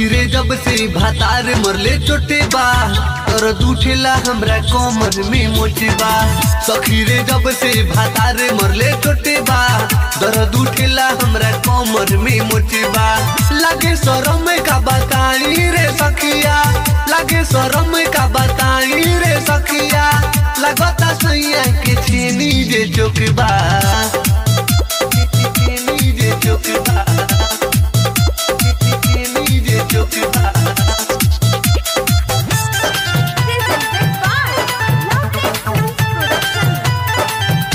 सखी रे जब से भातार मरले चोटे बा दर्द उठेला हमरा कमर में मोचे बा सखी रे जब से भातार मरले चोटे बा दर्द उठेला हमरा कमर में मोचे बा लागे शरम का बताई रे सखिया लागे शरम का बताई रे सखिया लगता सैया के छेनी जे चोकबा छेनी जे चोकबा छेनी जे चोकबा Presented by Lovely Films Production.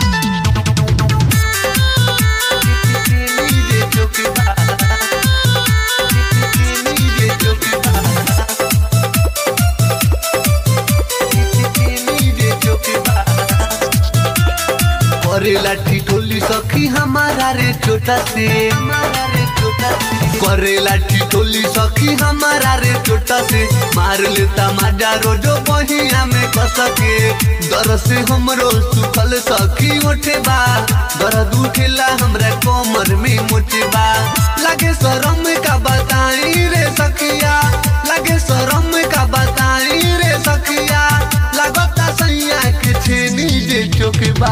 करेला ठिठोली सखी हमारा रे छोटा से हमारा रे छोटा से करेला ठिठोली सखी हमारा रे छोटा से मार लेता माजा रोजो बहिया में कसके दर से हमरो सुखल सखी उठे बा दर्द उठेला हमरा कमर में मोटे बा लगे शरम का बताई रे सखिया लगे शरम का बताई रे सखिया लगता सैया के छेनी जे चोकबा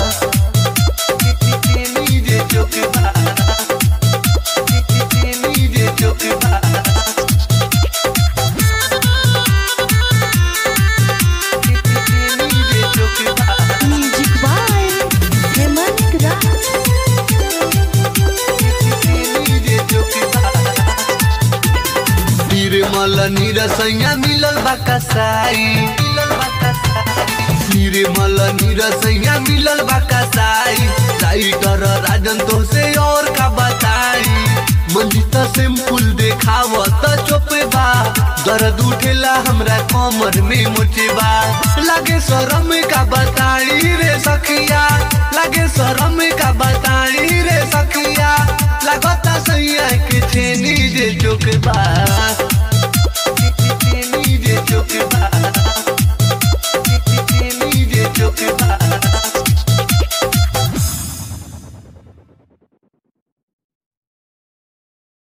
छेनी जे चोकबा छेनी जे चोकबा छेनी जे चोकबा Music by Hemant Raj. निर्मल निरसैया मिलल बा कसाई मिलल बा कसाई निर्मल निरसैया मिलल बा कसाई राइटर राजन तो से और का बताई मंजिता सिंपल देखाव त चोपे बा दर्द उठेला हमरा कमर में मोचे बा लागे शरम का बताई रे सखिया लागे शरम का बताई रे सखिया लगता सैया के छेनी जे चोकबा